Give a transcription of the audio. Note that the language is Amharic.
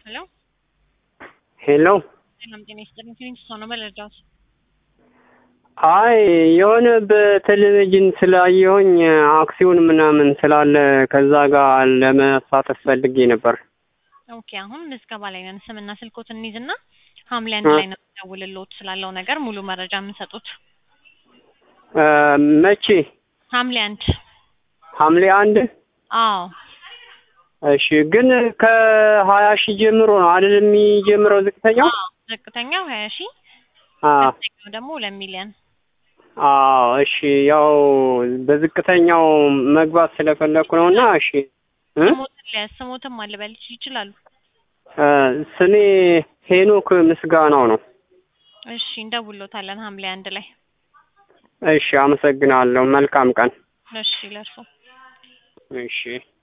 ሄሎ ሄሎ ሰላም ጤና ይስጥልኝ። ክሊኒክ ሰው ነው መረዳት አይ የሆነ በቴሌቪዥን ስላየሁኝ አክሲዮን ምናምን ስላለ ከዛ ጋር ለመሳተፍ ፈልጌ ነበር። ኦኬ አሁን ምዝገባ ላይ ነን። ስምና ስልኮት እንይዝና ሐምሌ አንድ ላይ ነው የምደውልልዎት ስላለው ነገር ሙሉ መረጃ የምንሰጡት። እ መቼ? ሐምሌ አንድ ሐምሌ አንድ አዎ እሺ። ግን ከሀያ ሺህ ጀምሮ ነው አይደል የሚጀምረው ዝቅተኛው? አዎ ዝቅተኛው ሀያ ሺህ አዎ ከፍተኛው ደግሞ ሁለት ሚሊዮን አዎ እሺ። ያው በዝቅተኛው መግባት ስለፈለኩ ነው እና እሺ እ ስሞትን ሊያዝ ስሞትም አልበልሽ ይችላሉ። እ ስሜ ሄኖክ ምስጋናው ነው። እሺ እንደውሎታለን ሐምሌ አንድ ላይ እሺ አመሰግናለሁ። መልካም ቀን። እሺ ለእርሶ እሺ